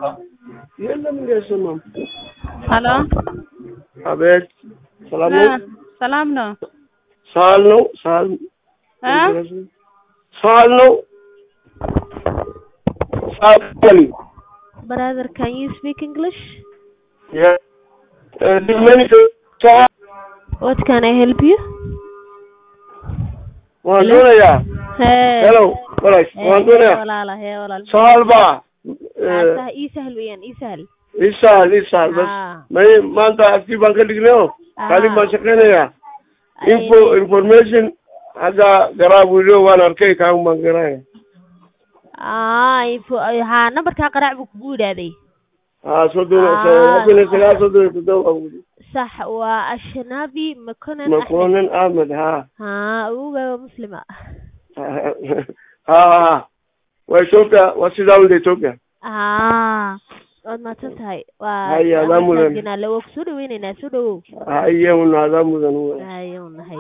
የለም እንደ አይሰማም። ሄሎ አቤት ሰላም ነው? ሰላም ነው ሳል ነው ሳል እ ሳል ነው ሳል ነው Brother, can you speak English? ያ ዲመኒ ሳል What can I help you? waan doonayaa Hey. hello walaal waan Hey, doonayaa walaala, hey, walaal. saal baa Ah, sah- ii sahal weeyaan, ii sahal. isaal isaal bas Ah. may maanta aktii baan ka dhignay oo Ah. kaalin baan shaqaynayaa info Ay, information hadda garaa buuliyo waan arkay kaan baan garaya ah, info- ay, haa, nambarkaa qaraac buu kugu yidhaahday. haa soddon Ah. soddon iyo sagaal soddon iyo toddoba baan wuli Sax, waa Ashnabi Makonnen Ahmed. makonen ahmed haa Haa, awowgaa waa Muslima. haa waa ethiopia waa sidaa wunda ethiopia Ah, waad mahadsan tahay. Waa- Haya, waa adaa mudan. masaajinaa, la- waa ku soo dhaweynaynaa, soo dhawow. haye una adaa mudan Haye, un- haye.